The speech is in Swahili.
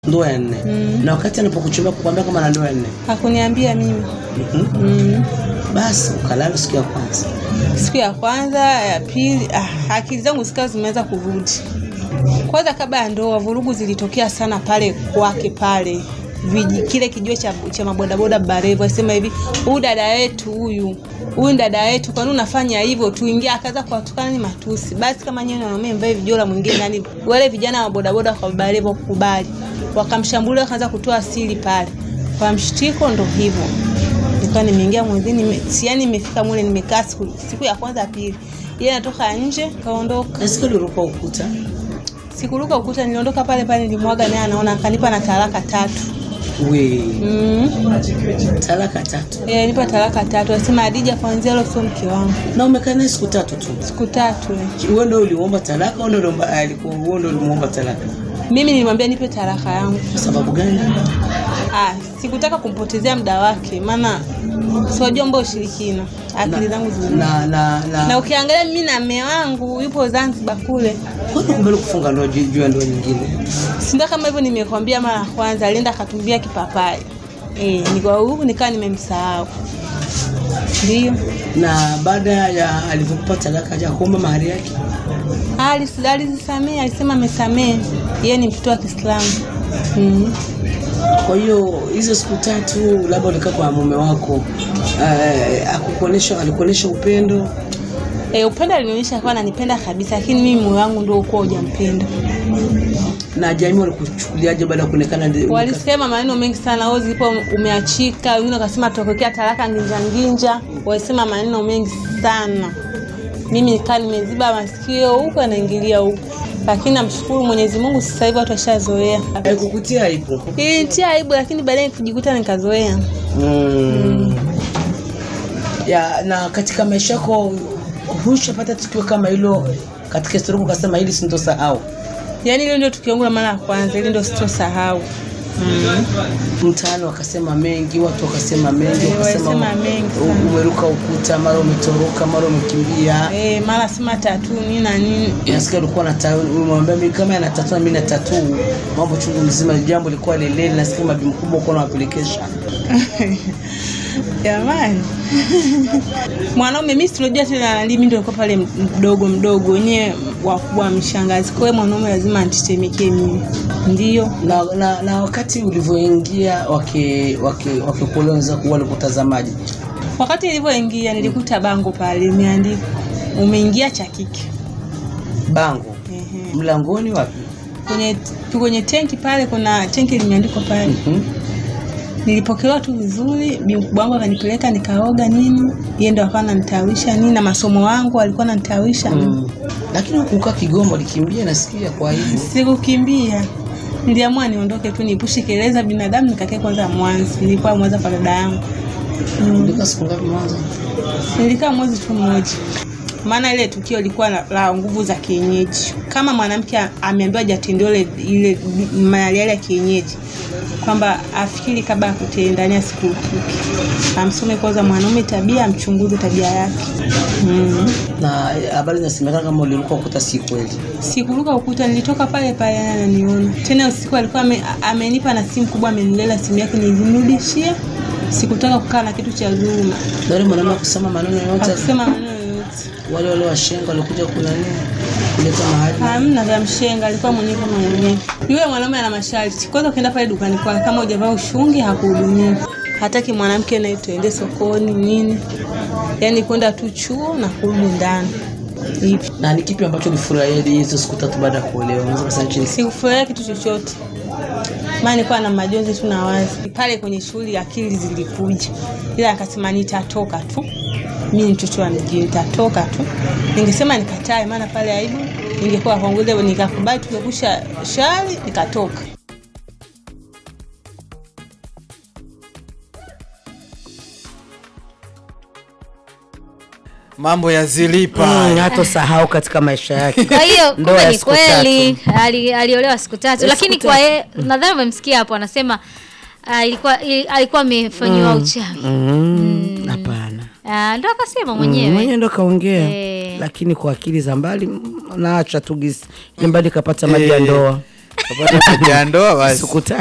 ndoa ya nne na wakati anapokuchumba kukwambia kama na ndoa ya nne Hakuniambia mimi. Mhm. Mm. basi ukalala siku ya kwanza Siku ya kwanza, ya pili, ah, akili zangu zikawa zimeanza kurudi. Kwanza kabla ya ndoa, vurugu zilitokea sana pale kwake pale viji kile kijiwe cha, cha mabodaboda Barevo asema hivi, huyu dada yetu huyu huyu dada yetu, kwa nini unafanya hivyo? Tuingia, akaanza kuwatukana ni matusi. Basi kama nyewe wanaume mvae vijola mwingine nani, wale vijana wa bodaboda kwa Barevo kukubali, wakamshambulia, wakaanza kutoa siri pale kwa mshtiko, ndo hivyo nilikuwa nimeingia mwezini nime, si yani nimefika mule nimekaa siku, siku ya kwanza pili, yeye anatoka nje kaondoka. na siku uliruka ukuta Sikuruka ukuta, niliondoka pale pale, nilimwaga naye anaona, akanipa na talaka tatu. we Mm. talaka tatu E, nipa talaka tatu, asema Adija, kwanzia leo sio mke wangu. na umekaa naye siku tatu tu Siku tatu eh. wewe ndio uliomba talaka au ndio uliomba alikuwa wewe ndio ulimuomba talaka Mimi nilimwambia nipe talaka yangu. kwa sababu gani Ah, sikutaka kumpotezea muda wake, maana siwajua mbao ushirikina, akili zangu zili na na na na ukiangalia mimi na mme wangu yupo Zanzibar kule kwani kumbele kufunga ndoa juu juu ya ndoa nyingine Sinda kama hivyo nimekwambia mara ya kwanza, alienda akatumbia kipapai eh, nikawa huku nikawa nimemsahau. Ndio na baada ya alivyokupa talaka haja kuomba mahari yake Alis- alizisamea, alisema amesamea, yeye ni mtoto wa Kiislamu mm. kwa hiyo hizo siku tatu labda ulikaa kwa mume wako eh, akukuonesha alikuonesha upendo E, upendo alinionyesha akawa ananipenda kabisa, lakini mimi moyo wangu ndio ukuwa hujampenda. na jamii walikuchukuliaje baada ya kuonekana ndi- Walisema maneno mengi sana, wewe zipo umeachika, wengine wakasema tutokea talaka nginja nginja, walisema maneno mengi sana. Mimi nikaa nimeziba masikio huku anaingilia huku, lakini namshukuru Mwenyezi Mungu, sasa hivi watu washazoea. haikukutia aibu Ilinitia aibu, lakini baadaye kujikuta nikazoea. mm. ya na katika maisha yako hushapata tukio kama hilo katika historia yako ukasema hili sintosahau Yaani ile ndio tukio langu la mara ya kwanza, ile ndio sitosahau. mtaani wakasema mengi watu wakasema mengi Eh, wakasema walisema mengi sana. umeruka ukuta mara umetoroka mara umekimbia Eh, mara sema tatu nini na nini. nasikia ulikuwa na ta- umemwambia mimi kama ana tatu na mimi na tatu mambo chungu mzima jambo lilikuwa lelele nasikia mabi mkubwa uko unawapelekesha Jamani. Mwanaume mimi tunajua tena mimi ndio nilikuwa pale mdogo mdogo wenyewe wakubwa mshangazi. Kwa hiyo mwanaume lazima anitetemekee mimi. Ndio. na, na, na wakati ulivyoingia wake wake wakikuolewa wenzako walikutazamaji Wakati nilivyoingia nilikuta bango pale limeandikwa umeingia cha kike. bango Ehe. mlangoni wapi Kwenye kwenye tenki pale kuna tenki limeandikwa pale. Mhm. Nilipokelewa tu vizuri, bi mkubwa wangu akanipeleka nikaoga nini, yeye ndo akawa ananitawisha nini, na masomo wangu alikuwa ananitawisha Mm. lakini hukukaa Kigoma ulikimbia nasikia kwa hivyo Sikukimbia, niliamua niondoke tu, niepushe kelele za binadamu, nikakae kwanza Mwanza. Nilikuwa Mwanza kwa dada yangu, ulikaa siku ngapi Mwanza nilikaa mwezi tu mmoja, maana ile tukio lilikuwa la, la nguvu za kienyeji. Kama mwanamke a- ameambiwa hajatendewa ile ile mayale yale ya kienyeji, kwamba afikiri kabla ya kutenda, yani asikurupuke, amsome kwanza mwanaume tabia, amchunguze tabia yake. mm. na habari zinasemekana kama uliruka ukuta si kweli Sikuruka ukuta, nilitoka pale pale yeye ananiona. Tena usiku alikuwa ame, amenipa na simu kubwa, amenilela simu yake nilimrudishia. Sikutaka kukaa na kitu cha dhuluma, na yule mwanaume akusema maneno yote hakusema maneno yoyote. wale wale washenga walikuja kunani kuleta mahali Hamna vya mshenga, alikuwa mwenyewe kama mwenyewe. Yule mwanaume ana masharti. Kwanza ukienda pale dukani kwake, kama hujavaa ushungi hakuhudumii. Hataki mwanamke naye tuende sokoni nini, yaani kwenda tu chuo na kurudi ndani hivi. na ni kipi ambacho ulifurahia hizo siku tatu baada ya kuolewa unaweza kusema chini Sikufurahia kitu chochote, maana nilikuwa na majonzi tu na wazi pale kwenye shughuli, akili zilikuja, ila akasema nitatoka tu, mimi ni mtoto wa mjini, nitatoka tu. Ningesema nikatae, maana pale aibu ingekuwa kwangu, ile nikakubali, tumekusha shari, nikatoka. mambo ya zilipa Mm, hatosahau katika maisha yake Kwa hiyo Ndoa kumbe ya ni siku kweli ali- aliolewa siku tatu, Ya lakini siku kwa yeye nadhani umemsikia hapo anasema ah, ilikuwa ili- alikuwa amefanyiwa uchawi Mm, hapana Ah, ndo akasema Mm, mwenyewe mwenyewe ndo kaongea Eh. lakini kwa akili za mbali mm, naacha tu gisi ili mbali kapata maji ya Eh. ndoa kapata haja ya ndoa basi Sikuta